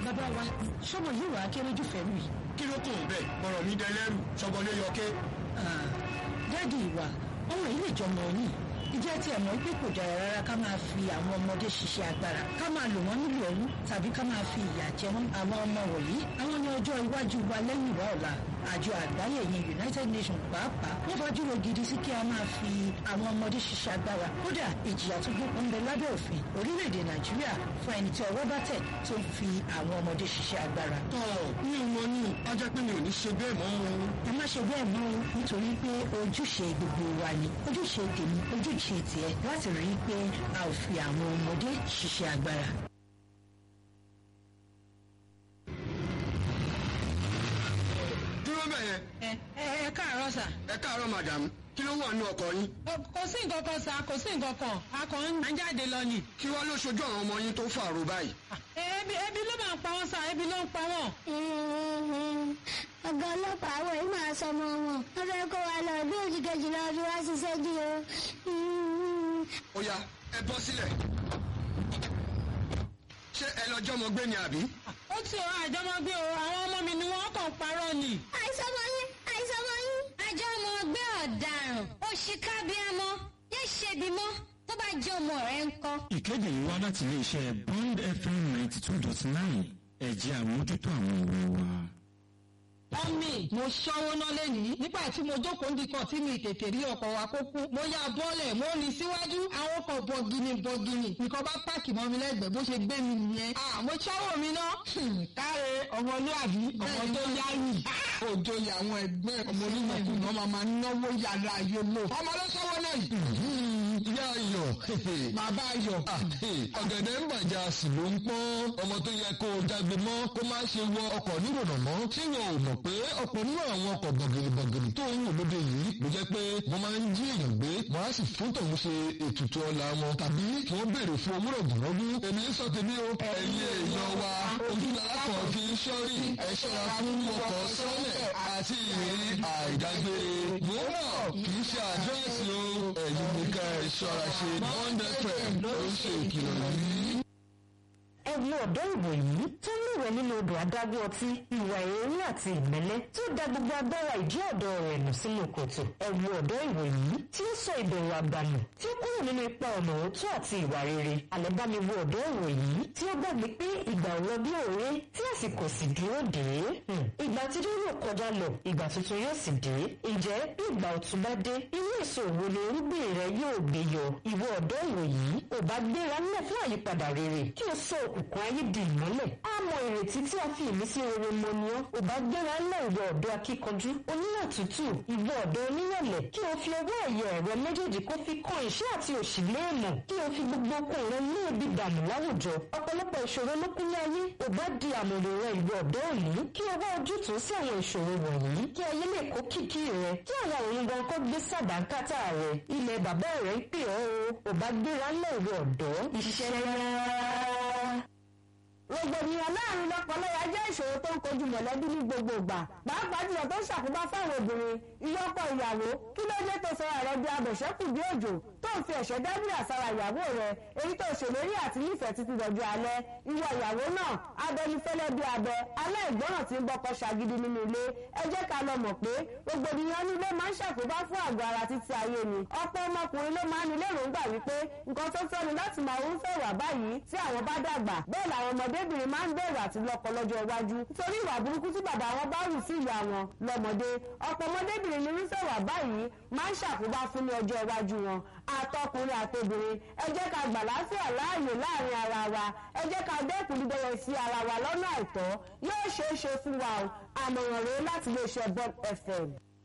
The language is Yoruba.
bàbá wa ṣọmọ yìí wàá kéré jù fẹ́ mi. kí ló kàn bẹ́ẹ̀ ọ̀rọ̀ mi dẹlẹ́rù ṣọgbọ́n ló yọ ké. dáàdi ìwà ọmọ yìí lè jọmọ yìí ìjẹ́ tí ẹ̀ mọ̀ pé kò dára rárá ká máa fi àwọn ọmọdé ṣiṣẹ́ agbára ká máa lò wọ́n nílò ẹrú tàbí ká máa fi ìyà jẹ wọ́n àwọn ọmọ wọ̀nyí àwọn ní ọjọ́ iwájú wa lẹ́yìn ìwà ọ̀la àjọ àgbáyé yẹn United Nations pàápàá wọ́n fajúro gidi sí kí a máa fi àwọn ọmọdé ṣiṣẹ́ agbára kódà ìjìyà tó gbópọn ń bẹ lábẹ́ òfin orílẹ̀-èdè Nàìjíríà fún ẹni tí ọwọ́ bá tẹ̀ tó ń fi àwọn ọmọdé ṣiṣẹ́ agbára. tọ́ mi ò mọ ní ọjọ́ pé mi ò ní ṣe bẹ́ẹ̀ mọ́ o. ẹ má ṣe bẹ́ẹ̀ mọ́ o nítorí pé ojúṣe gbogbo wa ni ojúṣe tèmi ojúṣe tiẹ̀ láti rí i pé a ò fi àwọn ọmọdé ṣiṣẹ́ agbára. dúró bẹ́ẹ̀ yẹn. ẹ ẹ káàárọ̀ sà. ẹ káàárọ̀ madam kí ló wà nínú ọkọ̀ yín. kò sí nǹkan kan sà kò sí nǹkan kan a kàn ń jáde lọ ni. kí wá ló ṣojú àwọn ọmọ yín tó fàrò báyìí. ebi ebi ló máa ń pa wọn sà ebi ló ń pa wọn. ọ̀gá ọlọ́pàá àwọn yìí máa sọ ọmọ wọn wọ́n fẹ́ kó wa lọ bí òjì kejì lọ fi wá ṣiṣẹ́ dí o. ó yá ẹ bọ́ sílẹ̀. ṣé ẹ lọ jọmọ gbé ni àbí. ó ti ọ àjọmọgbé o àwọn ọmọ mi ni wọn kàn parọ́ ni. àìsàn ọmọ yín àìsàn ọmọ yín. àjọ ọmọ ọgbẹ́ ọ̀daràn òṣìkà bíamọ yé ṣebi mọ́ tó bá jẹ́ ọmọ rẹ̀ ń kọ́. ìkéde yìí wá láti iléeṣẹ́ Bond FM ninety two dot nine ẹ̀jẹ̀ àmójútó àwọn ìwé wa. mọ́mì mo ṣọ́wó ná lẹ́nìí nígbà tí mo jókòó nìkan tí mi tètè rí ọkọ̀ wa kó kú mo ya bọ́ọ̀lẹ̀ mo rìn síwájú àwọn ọkọ̀ bọ̀gìnì bọ̀gìnì nǹkan bá páàkì mọ́ mi lẹ́gbẹ̀ẹ́ bó ṣe gbé mi nìyẹn. mo ṣọ́wó mi ná. káre ọmọlúwàbí ọmọ tó yáyì. òjò àwọn ẹgbẹ́ ọmọ onímọ̀kùnà máa máa náwó yàrá ayé lò. ọmọ ló ṣọ́wó náà yìí. ìyá ayọ̀ bàbá ayọ̀. ọ̀gẹ̀dẹ̀ ń bàjá sì ló ń pọ́n ọmọ tó yẹ kó o jágbe mọ́ kó má ṣe wọ ọkọ̀ nírònà mọ́ ṣé wọn ò mọ̀ pé ọ̀pọ̀ nínú àwọn ọkọ̀ bọ̀gìnìbọ̀gìnì tó ń wò lóde yìí ló jẹ́ pé wọ́n máa ń jí èèyàn gbé wọ́n á sì fún tòun ṣe ètùtù ọlá wọn tàbí kí wọ́n béèrè fún owó rọ̀gùnrọ̀gùn èmi ń sọ tèmi o ẹ̀yin èèyàn wa ojúlára kan fi ń ṣọ́rí ẹ ṣọ́ra fún ọkọ̀ sọ́lẹ̀ àti ìrírí àìdágbére wọ́n náà kì í ṣe àdírẹ́sì o ẹ̀yin nìkan ẹ̀ ṣọ́ra ṣe bọ́ńdẹ́fẹ̀ ló ń ṣe ìkìlọ̀ yìí ẹ wo ọ̀dọ́ ìwò yìí tó ń lúwẹ̀ nínú odò adágún ọtí ìwà èérí àti ìmẹ́lẹ́ tó da gbogbo agbára ìjẹ́ ọ̀dọ́ rẹ̀ nù sínú kòtò ẹ wo ọ̀dọ́ ìwò yìí tí ó sọ ìbẹ̀rù àgbànù tí ó kúrò nínú ipa ọ̀nà òótọ́ àti ìwà rere àlẹ́ bá mi wo ọ̀dọ́ ìwò yìí tí ó gbàgbé pé ìgbà ò lọ bí òré tí àsìkò sì dúró dé ìgbà tí dé yóò kọjá lọ ìgbà tuntun yóò sì dé ǹjẹ́ bí ìgbà ọ̀tun bá dé irú èso òwò ni irúgbìn rẹ yóò gbé yọ ìwọ ọ̀dọ́ ìwò yìí ò bá gbéra ńlẹ̀ fún àyípadà rere kí o sọ òkùnkùn ayé di ìmọ́lẹ̀ á mọ ìrètí tí a fi ìmísí rere mọ ni ọ́ ò bá gbéra ńlẹ̀ ìwọ ọ̀dọ́ akíkanjú oníwà tútù ìwọ ọ̀dọ́ oníyọ̀lẹ̀ kí o fi ọwọ́ ẹ̀yẹ rẹ méjèèjì kó fi kan ìṣẹ́ àti òṣì léèmọ̀ kí o fi gbogbo okun rẹ ní ebi dànù láwùjọ ọ̀pọ̀lọpọ̀ ìṣòro ló kún ní ayé ò bá di àmọ̀rè rẹ ìwọ ọ̀dọ́ òní kí o wá ojútùú sí àwọn ìṣòro wọ̀nyí kí ayé lè kó kìkì rẹ kí àwọn òun gan kó gbé sàdánkátà rẹ ilẹ̀ bàbá rẹ ń pè ọ́ o ò bá gbéra ńlẹ̀ ìwọ ọ̀dọ́ iṣẹ́ rárá rògbòdìyàn láàrin lọ́kọláya jẹ́ ìṣòro tó ń kojú mọ̀lẹ́bí ní gbogbo ìgbà pàápàá jùlọ tó ń ṣàkóbá fáwọn obìnrin ìyọkọ ìyàwó kí ló dé tó sọra rẹ bí abẹ̀ṣẹ́kù bí òjò tó ń fi ẹ̀ṣẹ́ dábìrì àsára ìyàwó rẹ èyí tó ṣèlérí àti nífẹ̀ẹ́ títí dọ̀jú alẹ́ ìwọ ìyàwó náà abẹnifẹ́lẹ́ bí abẹ aláìgbọràn tí ń bọ́kọ ṣàgídí nínú ilé ẹ jẹ́ ká lọ mọ̀ pé rògbòdìyàn ní ilé máa ń ṣàkóbá fún àgọ́ ara títí ayé ni ọ̀pọ̀ ọmọkùnrin ló máa ń ní lérògbà wípé nǹkan tó tọ́ ni láti máa ń fẹ́ wà báyìí tí àwọn bá dàgbà bẹ́ẹ̀ làwọn ọmọdébìnrin máa ń bẹ̀rù àti lọ́kọ lọ́jọ́ iwájú nítorí ìwà burúkú tí bàbá wọn bá rù sí ìyá wọn lọ́mọdé ọ̀pọ̀ ọmọdébìnrin ní irúfẹ́ wà báyìí máa ń ṣàkóbá fún ní ọjọ́ iwájú wọn àtọkùnrin àtobìnrin ẹ jẹ́ ká gbà láfíà láàyè láàrin ara wa ẹ jẹ́ ká dẹ́kun dídọ́rẹ̀ sí ara wa lọ́nà àìtọ́ yóò ṣeé ṣe fún wa o àmọ̀ràn rèé láti iléeṣẹ́ Bob FM.